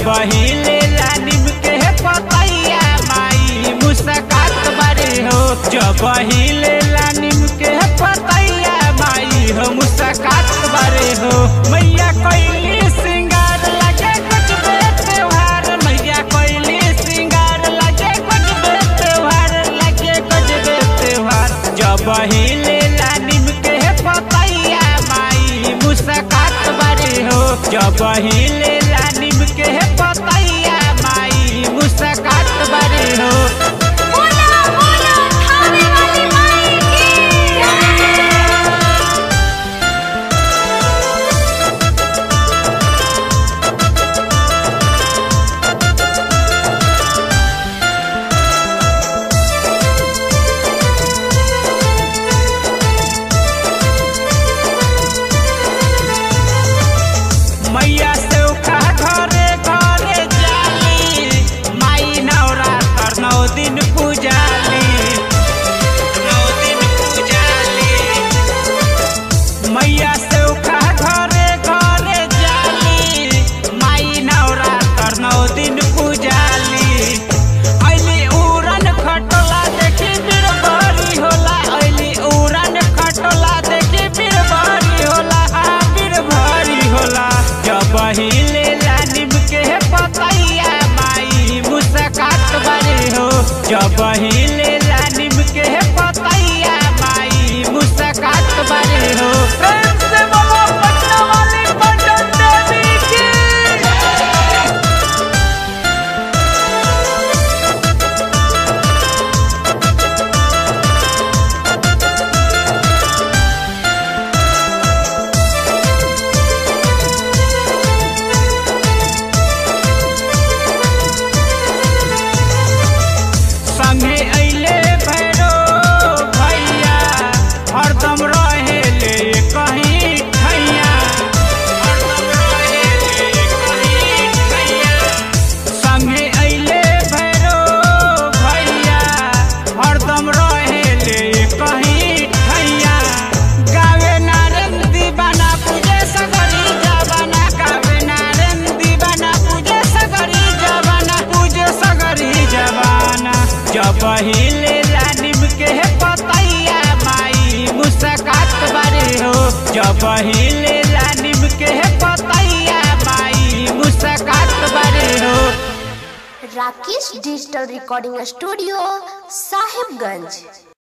जब हिले लानिम के पतैया माई मुस्कात बारे हो जब हिले लानिम के पतैया माई हो मुस्कात बारे हो मैया कोइली सिंगार लगे कुछ बे त्योहार मैया कोइली सिंगार लगे कुछ बे त्योहार लगे कुछ बे त्योहार जब हिले लानिम के पतैया माई मुस्कात बारे हो जब हिले लानिम के पतैया माई मुस्कात बारे हो बोला बोला थाने वाली माई की मैया से उखा घरे घरे जाली माई नवरात्र नौ दिन पूजाली नौ दिन पूजाली मैया से उखा घरे घरे जाली माई नवरात्र नौ दिन पूजाली ऐली उड़न खटोला देखी बीरबरी होला ऐली उड़न खटोला देखी बीरबरी होला हाँ बीरबरी होला जब हिले लानिम के पतैया माई मुस्कात बारे हो जब हिले लानिम के पतैया माई मुस्कात बारे हो प्रेम से बोलो पटना वाली पटन देवी की संगे अइले भैरो भैया हरदम रहेले कहीं ठैया हरदम रहेले कहीं ठैया संगे अइले भैरो भैया हरदम रहेले कहीं ठैया गावे नारन दीवाना पूजे सगरी जवाना गावे नारन दीवाना पूजे सगरी जवाना पूजे सगरी जवाना जब हिले लानिम के पतैया माई मुस्कात बारे हो जब हिले लानिम के पतैया माई मुस्कात बारे हो Rakesh digital recording studio Sahibganj